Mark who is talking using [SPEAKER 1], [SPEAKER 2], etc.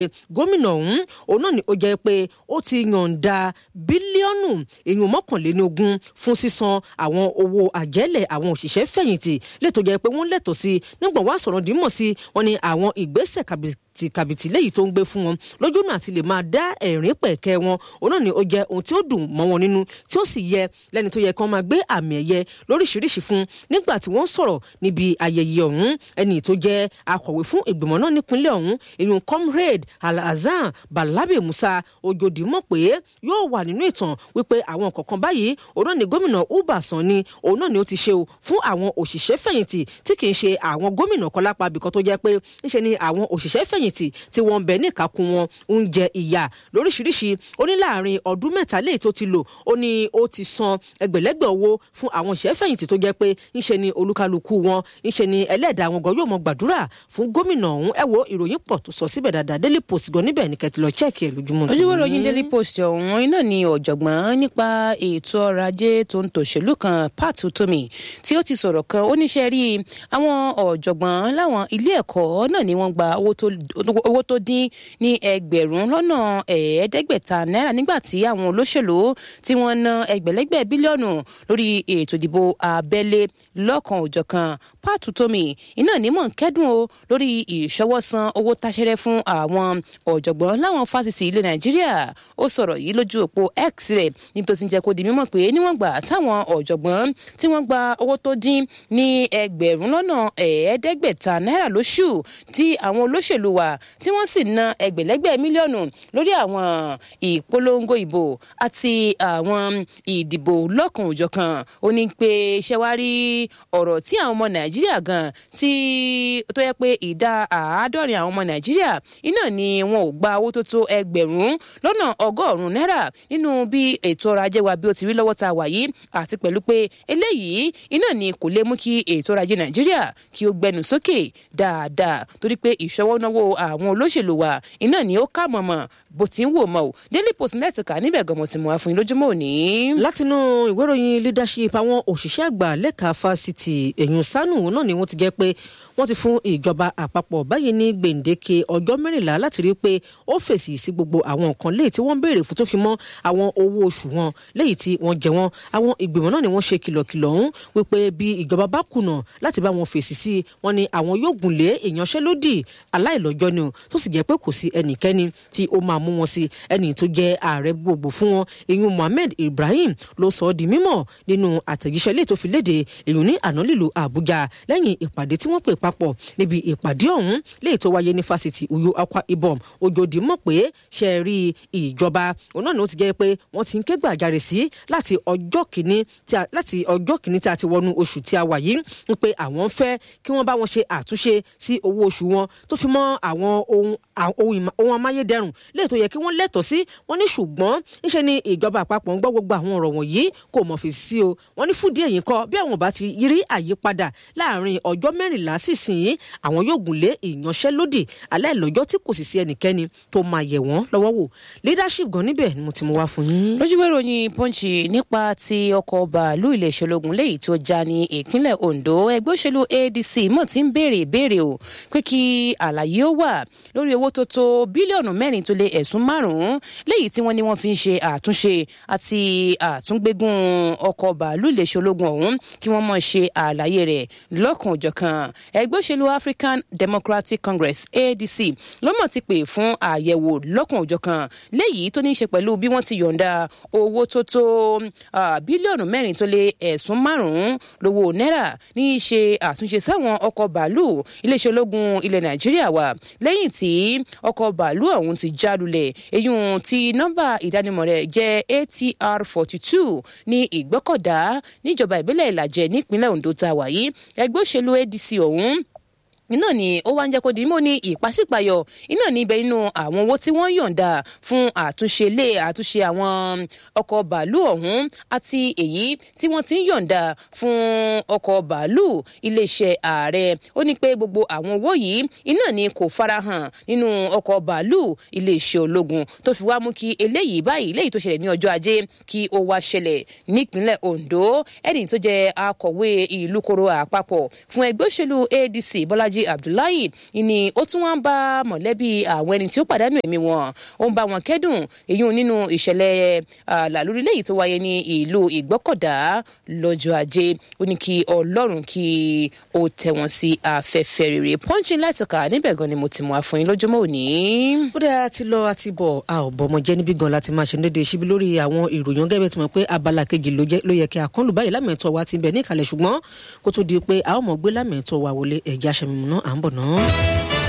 [SPEAKER 1] gómìnà ọ̀hún òun náà ni ó jẹ́ pé ó ti yọ̀ǹda bílíọ̀nù èèyàn mọ́kànléníogún fún sísan àwọn owó àjẹ́lẹ̀ àwọn òṣìṣẹ́ fẹ̀yìntì lẹ́tọ̀ọ́ jẹ́ pé wọ́n lẹ́tọ̀ọ́ sí nígbà wá sọ̀rọ̀ dìímọ̀ sí wọn ni àwọn ìgbésẹ̀ kàbìtì kàbìtì léyìí tó ń gbé fún wọn lójú náà àti lè máa dá ẹ̀rín pẹ̀kẹ́ wọn òun náà ni ó jẹ́ ohun tí ó dùn mọ́ wọn nínú tí ó sì yẹ lẹ́ni tó yẹ kí wọ́n máa gbé àmì ẹ̀yẹ lóríṣiríṣi fún nígbà tí wọ́n sọ̀rọ̀ níbi ayẹyẹ ọ̀hún ẹni tó jẹ́ akọ̀wé fún ìgbìmọ̀ náà nípínlẹ̀ ọ̀hún ìyún comrade alhazan balabe musa ojodi mọ̀ pé yóò wà nínú ìtàn wípé àwọn kọ̀ọ̀kan báyìí òun náà ni gómìnà uba sani òun náà ni ó ti ṣe o fún àwọn òṣìṣẹ́ fẹ̀yìntì tí kì í ṣe àwọn gómìnà kan lápá abìkan tó jẹ́ pé ńṣe ni àwọn òṣìṣẹ́ fẹ̀yìntì tí wọ́n ń bẹ níkàkùn wọn ń jẹ ìyà lóríṣiríṣi ó ní láàrin ọdún mẹ́ta léyìí tó ti lò ó ní ó ti san ẹgbẹ̀lẹ́gbẹ̀ owó fún àwọn òṣìṣẹ́ fẹ̀yìntì tó jẹ́ pé ńṣe ni olúkálukú wọn ńṣe ni ẹlẹ́dàá wọn gan yóò mọ gbàdúrà fún gómìnà ọ̀hún ẹ wo ìròyìn pọ̀ tó sọ síbẹ̀ dáadáa daily post gan níbẹ̀ ní kẹ́tì lọ chẹ́ẹ̀kì ẹ̀ lójúmọ́.
[SPEAKER 2] ojúwé ròyìn daily post ọ̀hún iná ni ọ̀jọ̀gbọ́n nípa ètò ọrọ̀ ajé tó ń tòṣèlú kan pat utomi tí ó ti sọ̀rọ̀ kan ó níṣẹ́ rí àwọn ọ̀jọ̀gbọ́n láwọn ilé ẹ̀kọ́ náà ni wọ́n gba owó tó dín ní ẹgbẹ̀rún lọ́nà ẹ̀ẹ́dẹ́gbẹ̀ta náírà nígbà tí àwọn olóṣèlú tí wọ́n ná ẹgbẹ̀lẹ́gbẹ̀ bílíọ̀nù lórí ètò ìdìbò abẹ́lé lọ́kan òjọ̀kan pat utomi iná ní mọ̀ ń kẹ́dùn o lórí ìṣọwọ́san owó táṣẹ́rẹ́ fún àwọn ọ̀jọ̀gbọ́n láwọn fásitì ilẹ̀ nàìjíríà ó sọ̀rọ̀ yìí lójú òpó x rẹ̀ níbi tó ti ń jẹ́ kó di mímọ̀ pé níwọ̀n gbà táwọn ọ̀jọ̀gbọ́n tí wọ́n gba owó tó dín ní ẹgbẹ̀rún lọ́nà ẹ̀ẹ́dẹ́gbẹ̀ta náírà lóṣù tí àwọn olóṣèlú wa tí wọ́n sì ná ẹgbẹ̀lẹ́gbẹ̀ mílíọ̀nù lórí àwọn ìpolongo ìbò àti àwọn ìdìbò lọ́kàn òjọ̀kan ó ní pé iṣẹ́ wá rí ọ̀rọ̀ tí àwọn ọmọ nàìjíríà gan tí tó yẹ pé ìdá àádọ́rin àwọn ọmọ nàìjíríà iná ni wọn ò gba owó tó tó ẹgbẹ̀rún lọ́nà ọgọ́rùn-ún náírà nínú bí ètò ọrọ̀ ajé wa bí ó ti rí lọ́wọ́ tá a wà yìí àti pẹ̀lú pé eléyìí iná ni kò lè mú kí ètò ọrọ̀ ajé nàìjíríà kí ó gbẹnu sókè dáadáa torí pé ìṣọwọ́náwó àwọn olóṣèlú wa iná ni ó kà mọ̀mọ́ bó ti ń wò mọ́ o daily post net kà níbẹ̀ gan mo ti mú wa fún yín lójúmọ́ òní.
[SPEAKER 1] látinú ìwé ìròyìn leadership àwọn òṣìṣẹ́ àgbà lẹ́ka fásitì ẹ̀yìn sanu náà ni wọ́n ti jẹ́ pé wọ́n ti fún ìjọba àpapọ̀ báyìí ní gbèǹdéke ọjọ́ mẹ́rìnlá láti rí i pé ó fèsì sí gbogbo àwọn nǹkan léyìí tí wọ́n ń béèrè fún tó fi mọ́ àwọn owó oṣù wọn léyìí tí wọ́n jẹ wọ́n àwọn ìgbìmọ̀ náà ni wọ́n ṣe kìlọ̀kìlọ̀ ọ̀hún wípé bí ìjọba bá kùnà láti bá wọn fèsì sí wọn ni àwọn yóò gùn lé ìyanṣẹ́lódì aláìlọ́jọ́ ni o tó sì jẹ́ pé kò sí ẹnikẹ́ni tí ó máa mú wọn sí ẹni tó jẹ́ ààrẹ gbogbo fún wọn ìyún Mohammed Ibrahim ló sọ ọ́ di mímọ̀ nínú àtẹ̀jíṣẹ́ léè tó fi léde èyún ní àná lílo Àbújá lẹ́yìn ìpàdé tí wọ́n pè papọ̀ níbi ìpàdé ọ̀hún léè tó wáyé ní fásitì Uyo Akwa Ibom Ojodi mọ̀ pé ṣe rí ìjọba òun náà ni ó ti jẹ́ pé wọ́n ti ń ké gbàjarè sí láti ọjọ́ kìíní láti ọjọ́ kìíní tí a ti wọnú oṣù tí a wà yìí ń pé àwọn fẹ́ kí wọ́n bá wọn ṣe àtúnṣe sí owó oṣù wọn tó fi mọ́ àwọn ohun ohun amáyédẹrùn léè tó yẹ kí wọ́n lẹ́tọ̀ọ́ sí wọ́n ní ṣùgbọ́n ńṣe ni ìjọba àpapọ̀ ń gbọ́ gbogbo àwọn ọ̀rọ̀ wọ̀nyí kò mọ̀ fèsì sí o wọ́n ní fúdí èyí kọ́ bí àwọn bá ti rí àyípadà láàrin ọjọ́ mẹ́rìnlá sísìn àwọn yóò gùn lé ìyanṣẹ́lódì aláìlọ́jọ́ tí kò sì sí ẹnikẹ́ni tó máa yẹ̀ wọ́n lọ́wọ́ wò leadership gan níbẹ̀ ni mo ti mú wá fún yín.
[SPEAKER 2] lójúwé ròyìn punch nípa ti ọkọ̀ bàálù iléeṣẹ́ ológun léyìí tó já ní ìpínlẹ̀ Ondo ẹgbẹ́ òṣèlú ADC mọ̀ tí ń béèrè ìbéèrè o pé kí àlàyé ó wà lórí owó tó tó bílíọ̀nù mẹ́rin tó lé ẹ̀sùn márùn-ún léyìí tí wọ́n ní wọ́n fi ń ṣe àtúnṣe àti àtúngbégún ọkọ̀ bàálù iléeṣẹ́ ológun ọ̀hún kí wọ́n mọ̀ ṣe àlàyé rẹ̀ lọ́kàn òjọ̀kan ẹgbẹ́ òṣèlú African Democratic Congress ADC ló mọ̀ ti pè fún àyẹ̀wò lọ́kàn òjọ̀kan léyìí tó ní í ṣe pẹ̀lú bí wọ́n ti yọ̀ǹda owó tó tó bílíọ̀nù mẹ́rin tó lé ẹ̀sùn márùn-ún lówó náírà ní í ṣe àtúnṣe sáwọn ọkọ̀ bàálù iléeṣẹ́ ológun ilẹ̀ Nàìjíríà wà lẹ́yìn tí ọkọ̀ bàálù ọ̀hún ti já lulẹ̀ eyín tí nọ́mbà ìdánimọ̀ rẹ̀ jẹ́ ATR forty two ní ìgbọ́kọ̀dá níjọba ìbílẹ̀ Ìlàjẹ nípínlẹ̀ Ondo tá a wà yìí ẹgbẹ́ òṣèlú ADC ọ̀hún iná ni ó wá ń jẹ́ kó di mọ́ ní ìpàsípàyọ̀ iná ní ibẹ̀ nínú àwọn owó tí wọ́n yọ̀ǹda fún àtúnṣe lé àtúnṣe àwọn ọkọ̀ bàálù ọ̀hún àti èyí tí wọ́n ti ń yọ̀ǹda fún ọkọ̀ bàálù iléeṣẹ́ ààrẹ ó ní pé gbogbo àwọn owó yìí iná ni kò farahàn nínú ọkọ̀ bàálù iléeṣẹ́ ológun tó fi wá mú kí eléyìí báyìí léyìí tó ṣẹlẹ̀ ní ọjọ́ ajé kí ó wá ṣẹlẹ̀ nípínlẹ̀ Ondo ẹni tó jẹ́ akọ̀wé ìlú koro àpapọ̀ fún ẹgbẹ́ òṣèlú ADC Bọ́lájí Alhaji Abdullahi ni ó tún wá ń bá mọ̀lẹ́bí àwọn ẹni tí ó pàdánù ẹ̀mí wọn ó ń bá wọn kẹ́dùn èyí nínú ìṣẹ̀lẹ̀ làlórí léyìí tó wáyé ní ìlú Ìgbọ́kọ̀dá lọ́jọ́ ajé ó ní kí Ọlọ́run kí ó tẹ̀ wọ́n sí afẹ́fẹ́ rere pọ́ńchì láti kà níbẹ̀ gan ni mo ti mú àfọyín lójúmọ́ òní.
[SPEAKER 1] ó dáa ti lọ àti bọ̀ a ò bọ̀ ọmọ jẹ́ níbí gan láti máa ṣe ní dédé síbi lórí àwọn ìròyìn gẹ́gẹ́ bí ti mọ̀ pé abala kejì ló yẹ kí àkọlù báyìí lámẹ̀tọ́ wa ti bẹ̀ ní ìkàlẹ̀ ṣùgbọ́n kó tó di pé a ó mọ̀ gbé lámẹ̀tọ́ wa wọlé ẹ̀jẹ̀ aṣẹ́mi náà à ń bọ̀ náà.